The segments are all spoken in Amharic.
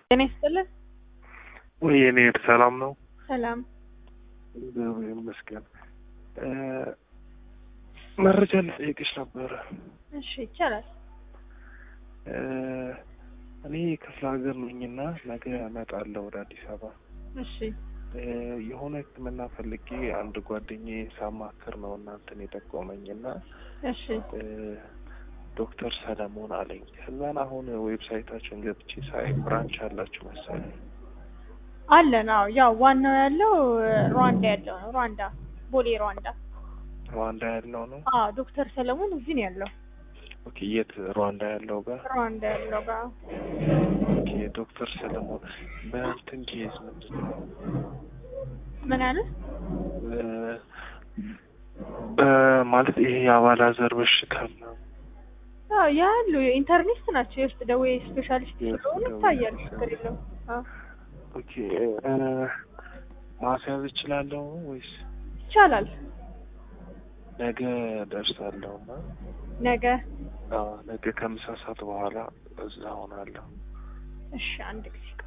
ጤና ይስጥልን። ወይ እኔ ሰላም ነው፣ ሰላም። እግዚአብሔር ይመስገን። እ መረጃ ልጠይቅሽ ነበረ። እሺ ይቻላል። እ እኔ ክፍለ ሀገር ነኝና ነገ እመጣለሁ ወደ አዲስ አበባ። እሺ እ የሆነ ሕክምና ፈልጌ አንድ ጓደኛዬ ሳማክር ነው እናንተን የጠቆመኝና እሺ እ ዶክተር ሰለሞን አለኝ። ከዛን አሁን ዌብሳይታችን ገብቼ ሳይ ብራንች አላችሁ መሰለኝ። አለን። አዎ ያው ዋናው ያለው ሩዋንዳ ያለው ነው። ሩዋንዳ ቦሌ ሩዋንዳ። ሩዋንዳ ያለው ነው። አዎ ዶክተር ሰለሞን እዚህ ነው ያለው። ኦኬ፣ የት ሩዋንዳ ያለው ጋር? ሩዋንዳ ያለው ጋር ኦኬ፣ ዶክተር ሰለሞን በእንትን ኬዝ ምንድን ነው ምን አለ? እ በማለት ይሄ የአባላዘር በሽታ ምናምን አዎ ያሉ ኢንተርኒስት ናቸው። የውስጥ ደዌ ስፔሻሊስት የውስጥ ስለሆኑ ደዌ ይታያል። ችግር ስፔሻሊስት። የለውም። አዎ ኦኬ እ ማስያዝ እችላለሁ ወይስ ይቻላል። ነገ ደርሳለሁ? እና ነገ አዎ ነገ ከምሳ ሰዓት በኋላ እዛ ሆናለሁ። እሺ አንድ ጊዜ ቆይ።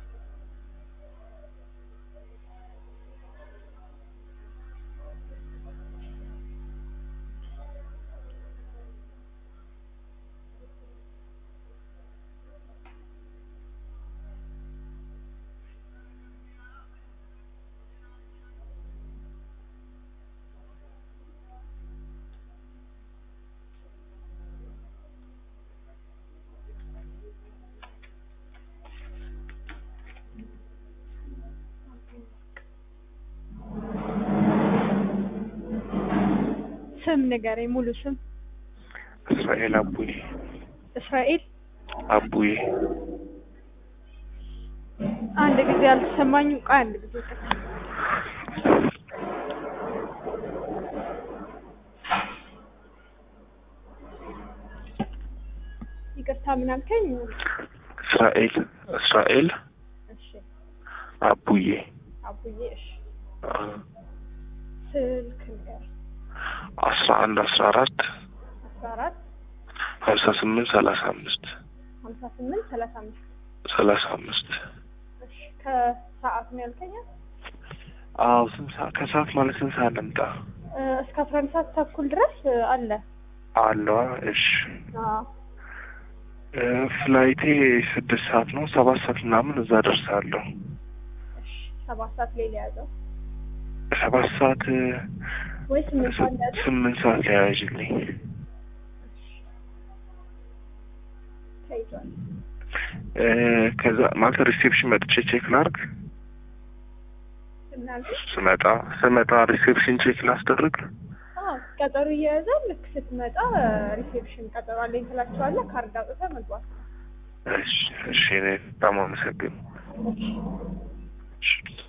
ስም ንገረኝ፣ ሙሉ ስም። እስራኤል አቡዬ እስራኤል አቡዬ አንድ ጊዜ አልተሰማኝም። ቆይ አንድ ጊዜ ቆይ። ይቅርታ ምን አልከኝ? እስራኤል እስራኤል እሺ አቡዬ አቡዬ። እሺ አ ስልክ ንገር። አስራ አንድ አስራ አራት አስራ አራት ሀምሳ ስምንት ሰላሳ አምስት ሀምሳ ስምንት ሰላሳ አምስት ሰላሳ አምስት እሺ ከሰዓት ነው ያልከኝ? አዎ ስንት ሰዓት ከሰዓት ማለት ስንት ሰዓት ልምጣ እ እስከ አስራ አንድ ሰዓት ተኩል ድረስ እ አለ። አለዋ እሺ አዎ እ ፍላይቴ ስድስት ሰዓት ነው ሰባት ሰዓት ምናምን እዛ ደርሳለሁ እሺ ሰባት ሰዓት ላይ ሊያዘው ሰባት ሰዓት እ ወይ ስምንት ሰዓት ሊያዘው? ስምንት ሰዓት ሊያያዥልኝ ተይዟል። እ ከዛ ማለት ሪሴፕሽን መጥቼ ቼክ ላርግ ምን አልከኝ? ስመጣ ስመጣ ሪሴፕሽን ቼክ ላስደርግ አዎ ቀጠሮ እየያዘ ልክ ስትመጣ ሪሴፕሽን ቀጠሮ አለኝ ትላቸዋለህ። ካርድ አውጥተህ መግባት ነው። እሺ እሺ እኔ በጣም አመሰግን እሺ እሺ